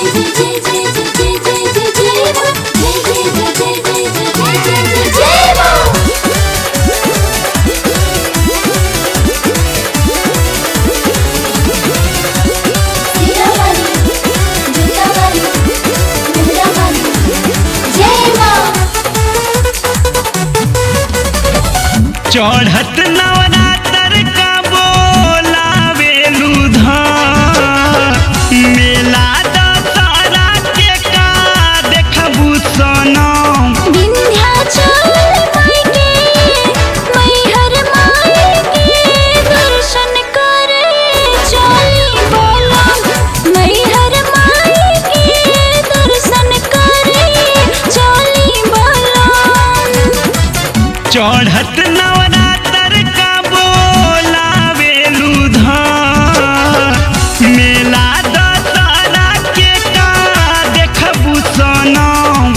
चढ़त नवरात्र का बोलावेलू धाम मेला दशहरा के का देखबू सनम चढ़त नवरात्र का बोलावेलू धाम मेला दशहरा के का देखबू सनम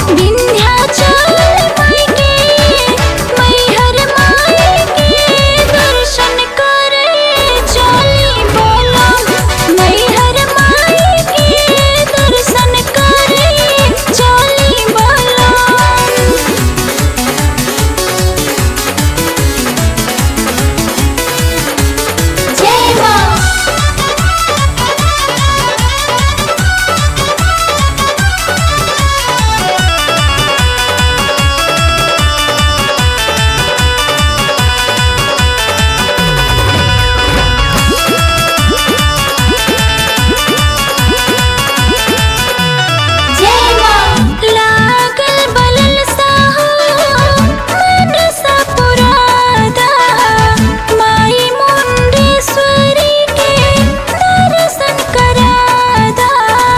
लागल बलल साहो मन सा पुरादा माई मुंडेश्वरी के दर्शन करादा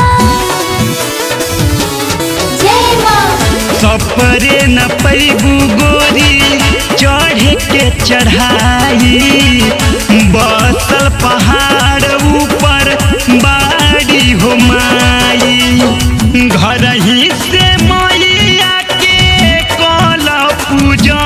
जय माँ सपरे न पैबू गोरी चढ़े के चढ़ाई बसल पहाड़ ऊपर बाड़ी हो माई घर ही से मैया के कल पूजा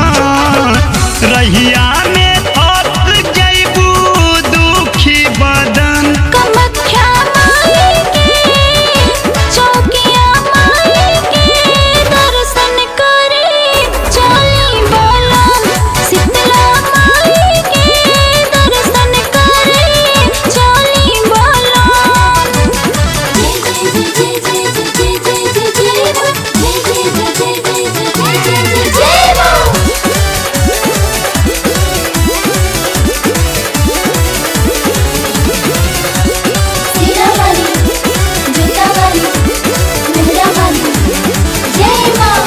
रहिया में थक जैबू दुखी बदन कमख्या माई के चौकिया माई के दर्शन करे चली बोलम शीतला माई के दर्शन करे चली बोलम सीरा वाली जूता वाली मेहरा वाली जय माँ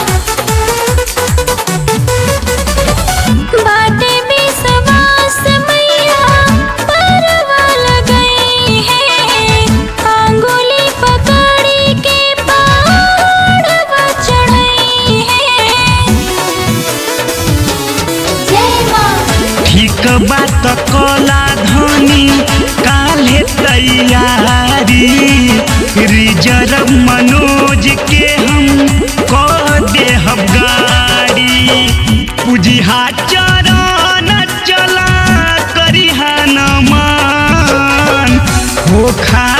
बाटे विश्वास मैया परवल गई है अंगुली पकड़ी के पहाड़वा चढ़ई है जय माँ ठीक बात कला धनी काले तैयारी रिजर्व मनोज के हम कह देहब गाड़ी पूजिहा चरण चला करिहा नमन हो खा